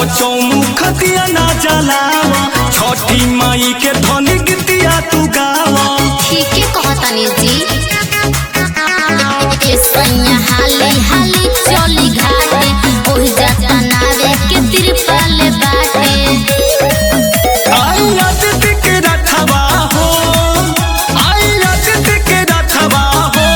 चौमुख दिया ना जलावा छठी माई के धनी गीतिया तू गावा ठीके कहतानी जी ए सैया हाली हाली चली घाटे ओहि जाता नावे के तिरपाल बाटे आई अतिथि के रथवा हो आई अतिथि के रथवा हो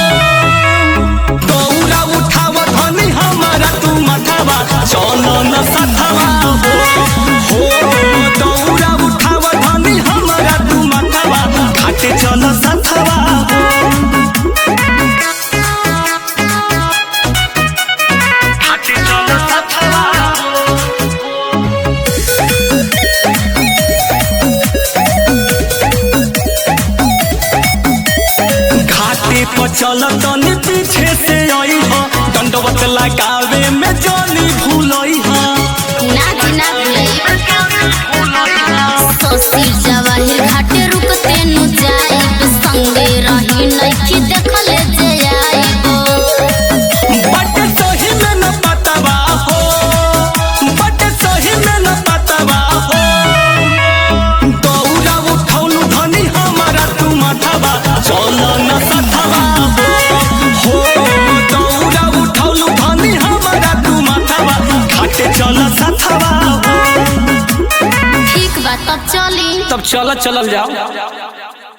दौरा उठाव धनी हमारा तू मथवा चलो न सथवा हो हो दौरा उठाव धनी हमारा तू मथवा घाटे चलो सथवा हो घाटे चलो सथवा हो घाटे पर चल तनी पीछे से आई हो दंडवत लगावे में जानी भूलई हो ना जी ना ससुर जवाहिर घाटे रुकते नु जाइब संगे रही नइखी देखले जे आइबो बट सही में न पतवा हो बट सही में न पतवा हो दौरा उठौलू धनी हमारा तू मथवा चल न सथवा हो हो दौरा उठौलू धनी हमारा तू मथवा घाटे चल सथवा हो ठीक बा तब चली तब चल चलल जाओ